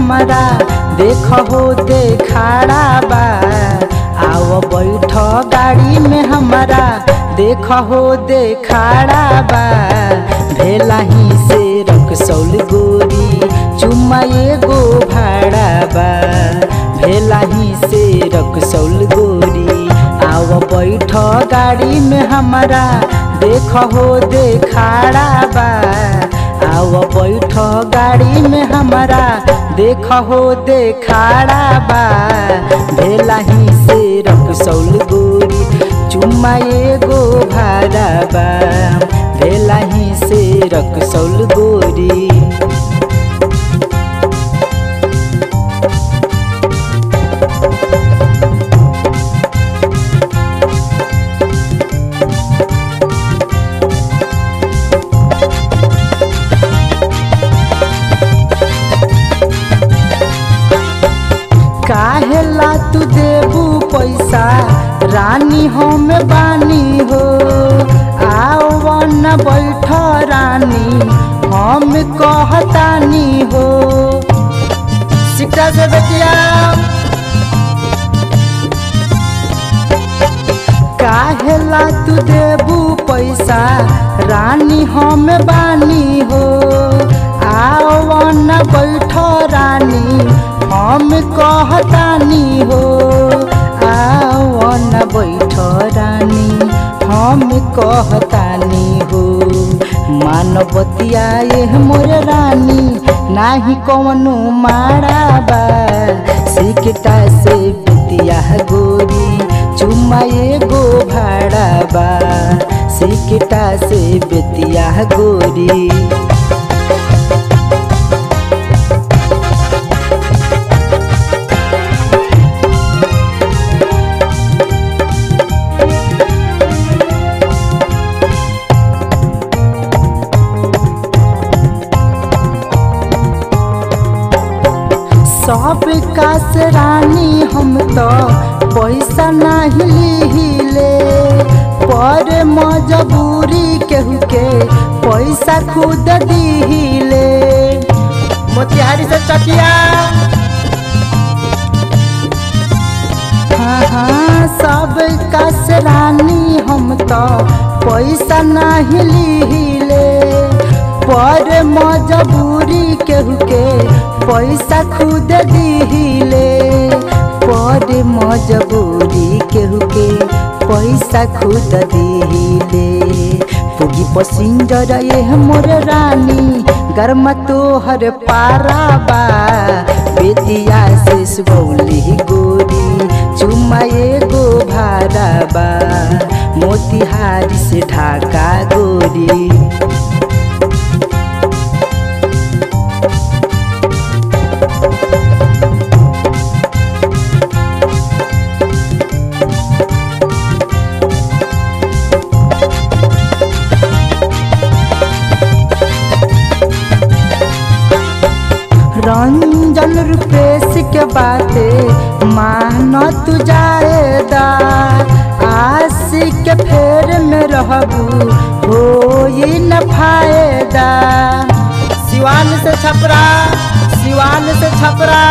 हमारा देख हो देखाड़ा बा आओ बैठ गाड़ी में हमारा देख हो देखाड़ा बा भेला ही से रक्सौल गोरी चुम्मा एगो भाड़ा बा भेला ही से रक्सौल गोरी आओ बैठ गाड़ी में हमारा देख हो देखाड़ा बा आओ बैठ गाड़ी में हमारा देख हो देखाड़ा बा भेला ही से रक्सौल गोरी चुम्मा एगो भाड़ा बा भेला ही से रक्सौल गोरी काहेला तू देबू पैसा रानी हम बानी हो आओ न बैठ रानी हम कहतानी हो सिक्का से बेटिया काहेला तू देबू पैसा रानी हम बानी हो आओ न बैठ रानी हम कहतानी हो आओ न बैठ रानी हम कहतानी हो मानवतिया ये मोर रानी नाही कौनो मारा बा सिकटा से बितिया गोरी चुम्मा एगो भाड़ा बा सिकटा से बितिया गोरी सब कास रानी हम तो पैसा नहीं हिले पर मजबूरी केहू के पैसा खुद दिहिले मोतिहारी से चटिया हाँ हाँ सब कास रानी हम तो पैसा नहीं हिले पर मजबूरी केहू के पैसा खुद दिहिले पर मजबूरी केहू के पैसा खुद दिहिले पुगी पसिंजर ये मोर रानी गर्म तोहर पारा बा बेतिया से सुगौली गोरी चुम्मा एगो भाड़ा बा मोतिहारी से ढाका गोरी रंजन रुपेश के बाते मान तू जाएदा आशिक के फेर में रहबू हो न फायदा सिवान से छपरा सिवान से छपरा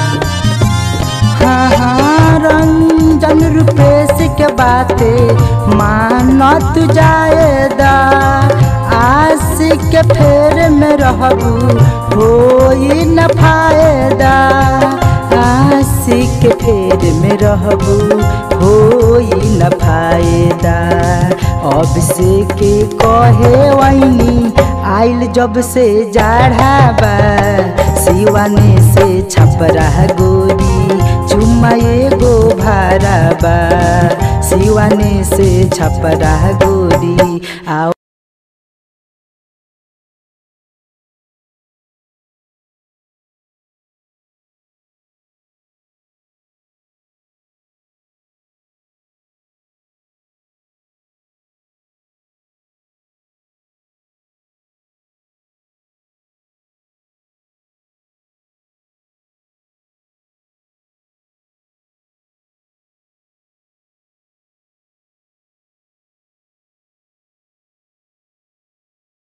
हाँ हाँ रंजन रुपेश के बाते मान तू जाएदा आशिक के फेर में रहबू हो न फायदा आशिक के फेर में रहबू हो न फायदा अब से के कहे वैनी आइल जब से जाढ़ाबा सिवाने से छपरा गोरी चुम्मा एगो भाराबा सिवाने से छपरा गोरी आओ